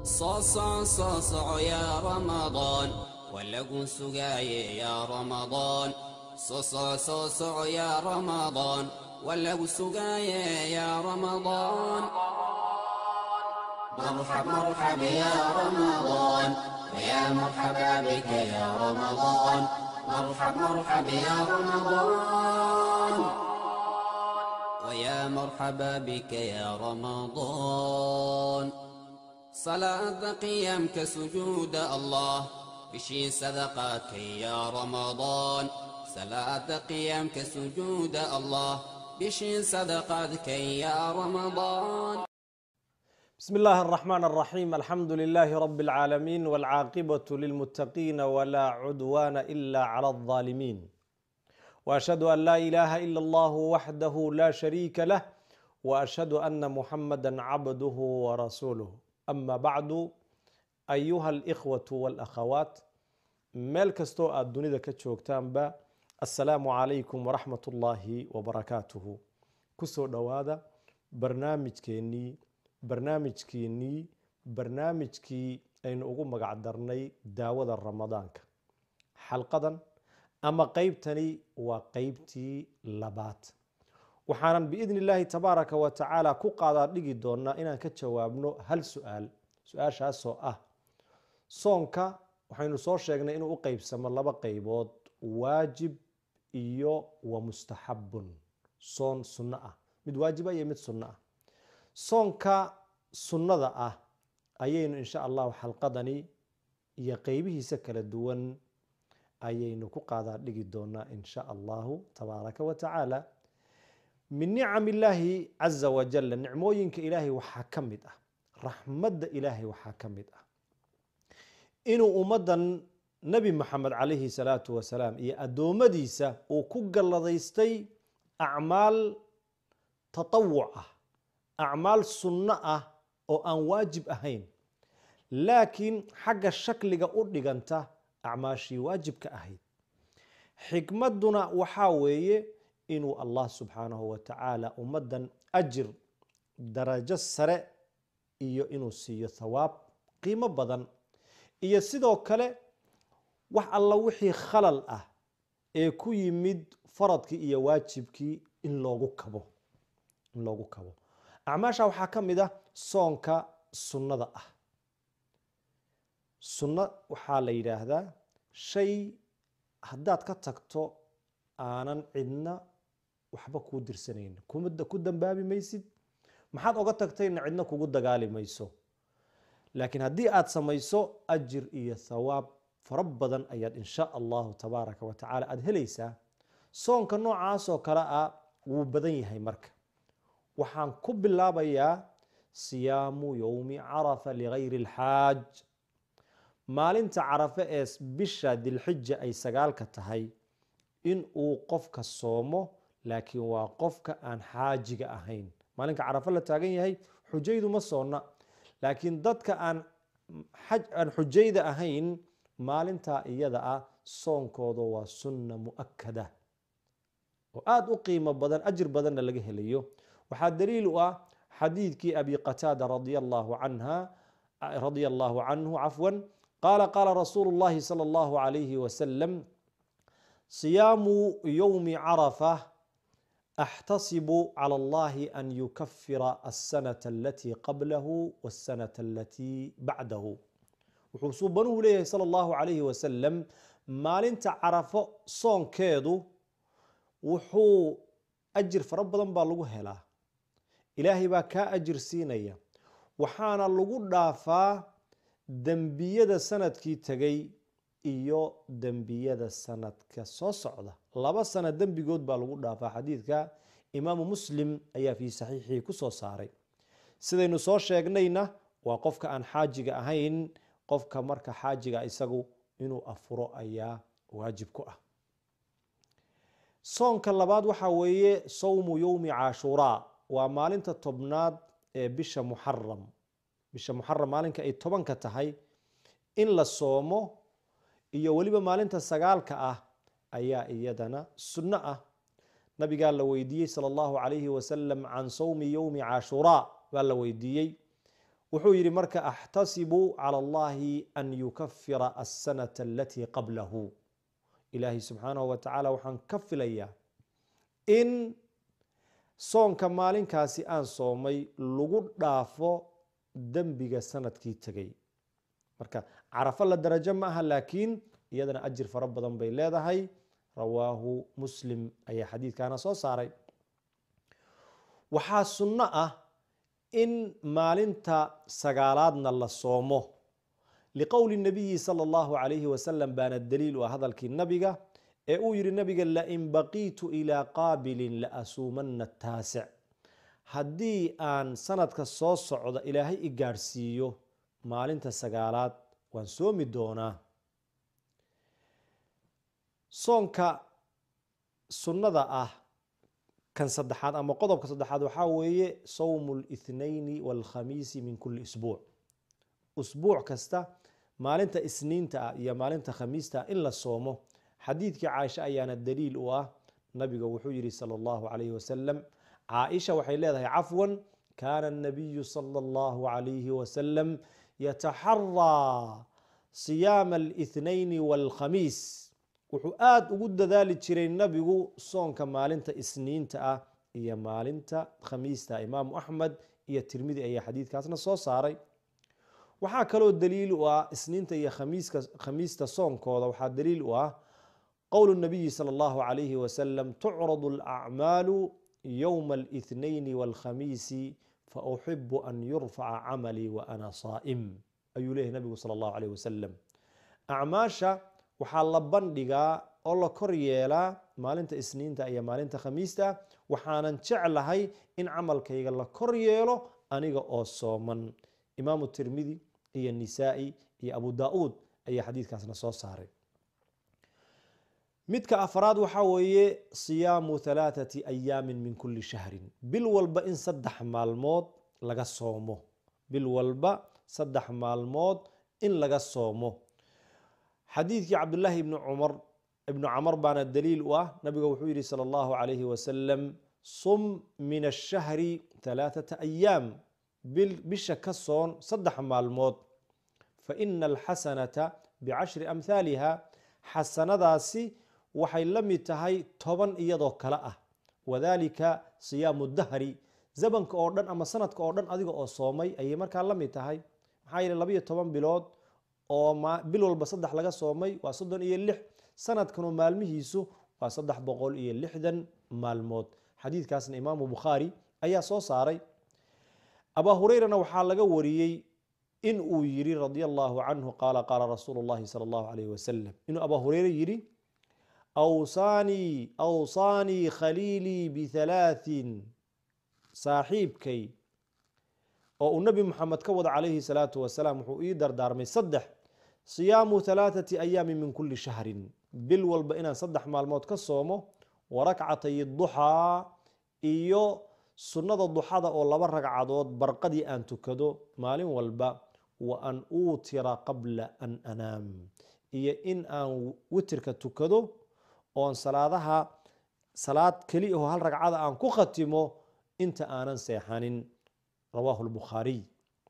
صاصع صاصع يا رمضان ولقوا سقاي يا رمضان صاصع صاصع يا رمضان ولقوا سقاي يا رمضان مرحب مرحب يا رمضان ويا مرحبا بك يا رمضان مرحب مرحب يا رمضان ويا مرحبا بك يا رمضان صلاة قيامك سجود الله بشي صدقاتك يا رمضان صلاة قيامك سجود الله بشي صدقاتك يا رمضان بسم الله الرحمن الرحيم الحمد لله رب العالمين والعاقبة للمتقين ولا عدوان إلا على الظالمين وأشهد أن لا إله إلا الله وحده لا شريك له وأشهد أن محمدا عبده ورسوله أما بعد أيها الإخوة والأخوات meel kastoo aada dunida ka joogtaanba assalaamu calaykum waraxmat ullaahi wabarakaatuhu kusoo dhowaada barnaamijkeennii barnaamijkeennii barnaamijkii aynu ugu magac darnay daawada ramadaanka xalqadan ama qeybtani waa qeybtii labaad waxaanan biidni illaahi tabaaraka wa tacaala ku qaadaa dhigi doonaa inaan ka jawaabno hal su-aal su-aashaasoo ah soonka waxaynu soo sheegnay inuu u qeybsamo laba qeybood waajib iyo wa mustaxabun soon sunno ah mid waajiba iyo mid sunno ah soonka sunnada ah ayaynu insha allahu xalqadani iyo qeybihiisa kala duwan ayaynu ku qaadaa dhigi doonaa insha allahu tabaaraka wa tacaala min nicam illaahi caza wajalla nicmooyinka ilaahay waxaa ka mid ah raxmadda ilaahay waxaa ka mid ah inuu ummaddan nebi moxamed calayhi salaatu wasalaam iyo addoommadiisa uu ku galladaystay acmaal tatawuc ah acmaal sunno ah oo aan waajib ahayn laakiin xagga shakliga u dhiganta acmaashii waajibka ahayd xikmadduna waxaa weeye inuu allah subxaanahu wa tacaala ummaddan ajir darajo sare iyo inuu siiyo thawaab qiimo badan iyo sidoo kale wax alla wixii khalal ah ee ku yimid faradkii iyo waajibkii in loogu kabo in loogu kabo acmaasha waxaa ka mid ah soonka sunnada ah sunno waxaa la yidhaahdaa shay haddaad ka tagto aanan cidna waxba kuu dirsanayn ku dambaabi maysid maxaad oga tagtayna cidna kugu dagaali mayso laakiin haddii aada samayso ajir iyo thawaab fara badan ayaad insha allahu tabaaraka wa tacala aada helaysaa soonka noocaasoo kale ah wuu badan yahay marka waxaan ku bilaabayaa siyaamu yowmi carafa ligayri اlxaaj maalinta carafe ee bisha dilxija ay sagaalka tahay in uu qofka soomo laakiin waa qofka aan xaajiga ahayn maalinka carafe la taagan yahay xujaydu ma soonna laakiin dadka aan aan xujayda ahayn maalintaa iyada ah soonkooda waa sunna mu'akada oo aada u qiimo badan ajir badanna laga helayo waxaa daliil u ah xadiidkii abi qataada radia allahu canha radia allahu canhu cafwan qaala qaala rasuulu llahi sala allahu calayhi wasalam siyaamu yowmi carafa أxtasib calى اllahi an yukafira الsanaة alatii qablahu wالsanaة alatii bacdahu wuxuu suubanuhu leeyahay salى اllahu عalayhi wasalam maalinta carafo soonkeedu wuxuu ajir fara badan baa lagu helaa ilaahay baa kaa ajir siinaya waxaana lagu dhaafaa dembiyada sanadkii tegay iyo dembiyada sanadka soo socda laba sana dembigood baa lagu dhaafaa xadiidka imaamu muslim ayaa fii saxiixii ku soo saaray sidaynu soo sheegnayna waa qofka aan xaajiga ahayn qofka marka xaajiga isagu inuu afuro ayaa waajib ku ah soonka labaad waxaa weeye sawmu yowmi caashuraa waa maalinta tobnaad ee bisha muxaram bisha muxaram maalinka ay tobanka tahay in la soomo iyo weliba maalinta sagaalka ah ayaa iyadana sunno ah nabigaa la weydiiyey sala allahu calayhi wasalam can sawmi yowmi caashuraa baa la weydiiyey wuxuu yidhi marka axtasibu cala allahi an yukafira asanata alatii qablahu ilaahay subxaanahu wa tacaala waxaan ka filayaa in soonka maalinkaasi aan soomay lagu dhaafo dembiga sanadkii tegay marka carafo la darajo ma aha laakiin iyadana ajir fara badan bay leedahay rawaahu muslim ayaa xadiidkaana soo saaray waxaa sunno ah in maalinta sagaalaadna la soomo liqowli nabiyi sala allahu calayhi wasalam baana daliil u ah hadalkii nabiga ee uu yihi nabiga lain baqiitu ilaa qaabilin la asuumanna taasic haddii aan sanadka soo socda ilaahay i gaadhsiiyo maalinta sagaalaad waan soomi doonaa soonka sunnada ah kan saddexaad ama qodobka saddexaad waxaa weeye sawmu lithnayni walkhamiisi min kulli isbuuc usbuuc kasta maalinta isniinta ah iyo maalinta khamiista ah in la soomo xadiidkii caaisha ayaana daliil u ah nabiga wuxuu yihi sala allahu calayhi wasalam caaisha waxay leedahay cafwan kaana anabiyu sala allahu calayhi wasalam yataxaraa siyaamaalithnayni walkhamiis wuxuu aada ugu dadaali jiray nabigu soonka maalinta isniinta ah iyo maalinta khamiista imaamu axmed iyo tirmidi ayaa xadiidkaasna soo saaray waxaa kaloo daliil u ah isniinta iyo khamiista soonkooda waxaa daliil u ah qowl nabiyi sala allahu calayhi wasalam tucradu alacmaalu yowmaalithnayni walkhamiisi fauxibu an yurfaca camalii wa ana saa'im ayuu leeyahy nabigu sala allahu calayh wasalam acmaasha waxaa la bandhigaa oo la kor yeelaa maalinta isniinta iyo maalinta khamiista waxaanan jeclahay in camalkayga la kor yeelo aniga oo sooman imaamu tirmidi iyo nisaa'i iyo abu daa-uud ayaa xadiidkaasna soo saaray midka afraad waxaa weeye siyaamu halaathati ayaamin min kulli shahrin bil walba in saddex maalmood laga soomo bil walba saddex maalmood in laga soomo xadiidkii cabdulaahi ibni cumar ibnu camar baana daliil u ah nabiga wuxuu yihi sala allahu calayhi wasalam sum min ashahri halaathata ayaam bisha ka soon saddex maalmood fa ina alxasanata bicashri amhaaliha xasanadaasi waxay la mid tahay toban iyadoo kale ah wadalika siyaamu dahri zamanka oo dhan ama sanadka oo dhan adiga oo soomay ayay markaa la mid tahay maxaa yeele labayo toban bilood oo bil walba saddex laga soomay waa soddon iyo lix sanadkanu maalmihiisu waa saddex boqol iyo lixdan maalmood xadiidkaasna imaamu bukhaari ayaa soo saaray abaa hureyrana waxaa laga wariyey in uu yiri radi allahu canhu qaala qaala rasuulu llahi sala allahu alayh wasalam inuu abaa hureyre yidhi awsaanii awsaanii khaliilii bihalaatin saaxiibkay oo uu nebi moxamed ka wada calayhi salaatu wasalaam wuxuu ii dardaarmay saddex siyaamu halaathati ayaami min kulli shahrin bil walba inaan saddex maalmood ka soomo warakcatay duxaa iyo sunnada duxada oo laba ragcadood barqadii aan tukado maalin walba wa an uutira qabla an anaam iyo in aan witirka tukado oon salaadaha salaad keli aho hal ragcada aan ku khatimo inta aanan seexanin rawaahu lbukhaariy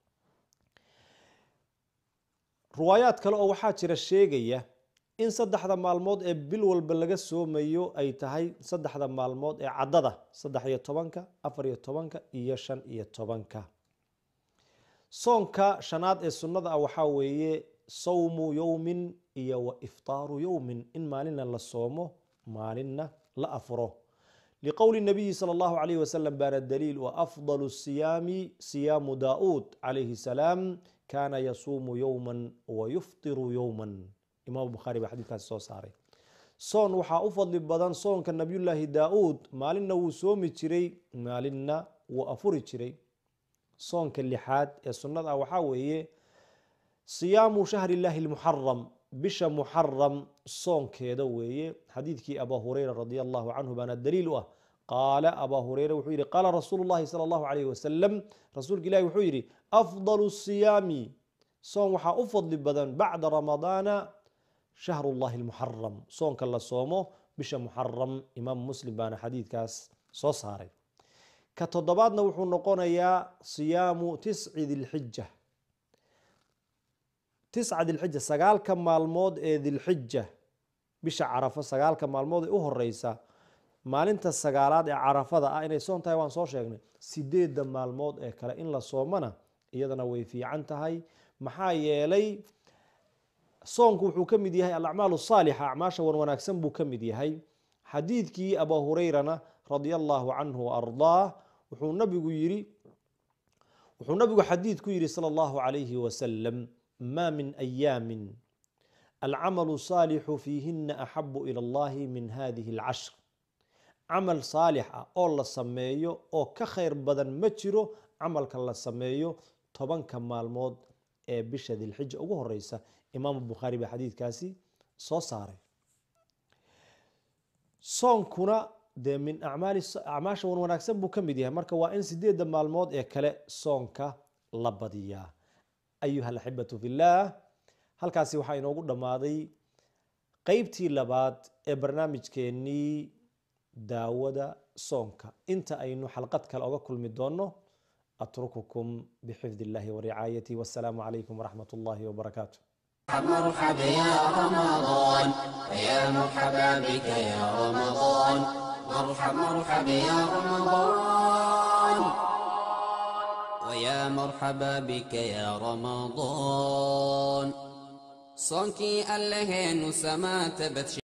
riwaayaad kale oo waxaa jira sheegaya in saddexda maalmood ee bil walba laga soomayo ay tahay saddexda maalmood ee caddada saddex iyo tobanka afar iyo tobanka iyo shan iyo tobanka soonka shanaad ee sunnada ah waxaa weeye sawmu yowmin iyo wa iftaaru yowmin in maalinna la soomo maalinna la afuro liqowli nabiyi sala allahu calayhi wasalam baana daliil wa afdalu siyaami siyaamu daa'uud calayhi salaam kaana yasuumu yowman wa yuftiru yowman imaamu bukhaari baa xadiidkaasi soo saaray soon waxaa u fadli badan soonka nabiyullaahi daa-uud maalinna wuu soomi jiray maalinna wuu afuri jiray soonka lixaad ee sunnada ah waxaa weeye siyaamu shahri illaahi lmuxaram bisha muxaram soonkeeda weeye xadiidkii abaa hureyra radi allahu canhu baana daliil u ah qaala abaa hureyre wuxuu yihi qaala rasuulu llahi sala allahu calayhi wasalam rasuulka ilahi wuxuu yidhi afdalu siyaami soon waxaa u fadli badan bacda ramadaana shahru llahi lmuxaram soonka la soomo bisha muxaram imaamu muslim baana xadiidkaas soo saaray ka toddobaadna wuxuu noqonayaa siyaamu tisci dilxija tisca dilxija sagaalka maalmood ee dilxija bisha carafo sagaalka maalmood ee u horeysa maalinta sagaalaad ee carafada ah inay soon tahay waan soo sheegnay sideedda maalmood ee kale in la soomana iyadana way fiican tahay maxaa yeelay soonku wuxuu ka mid yahay alacmaal saalixa acmaasha wan wanaagsan buu ka mid yahay xadiidkii abaa hureyrana radia allahu canhu waardaah wuxuu nabigu yiri wuxuu nabigu xadiid ku yihi sala allahu calayhi wasalam ma min ayaamin alcamalu saalixu fiihina axabu ila allahi min hadihi alcashr camal saalix ah oo la sameeyo oo ka khayr badan ma jiro camalka la sameeyo tobanka maalmood ee bisha dilxija ugu horeysa imaamu bukhaari baa xadiidkaasi soo saaray soonkuna dee min acmaali acmaasha wan wanaagsan buu ka mid yahay marka waa in sideedda maalmood ee kale soonka la badiyaa ayuha alaxibatu fillaah halkaasi waxaa inoogu dhammaaday qeybtii labaad ee barnaamijkeennii daawada soonka inta aynu xalqad kale oga kulmi doonno atrukukum bixifd illahi waricaayati wassalaamu calaykum waraxmat ullahi wbarakaatu مرحبا يا رمضان يا مرحبا بك يا رمضان مرحب مرحبا يا رمضان ويا مرحبا بك يا رمضان صنكي الله نسمات بتش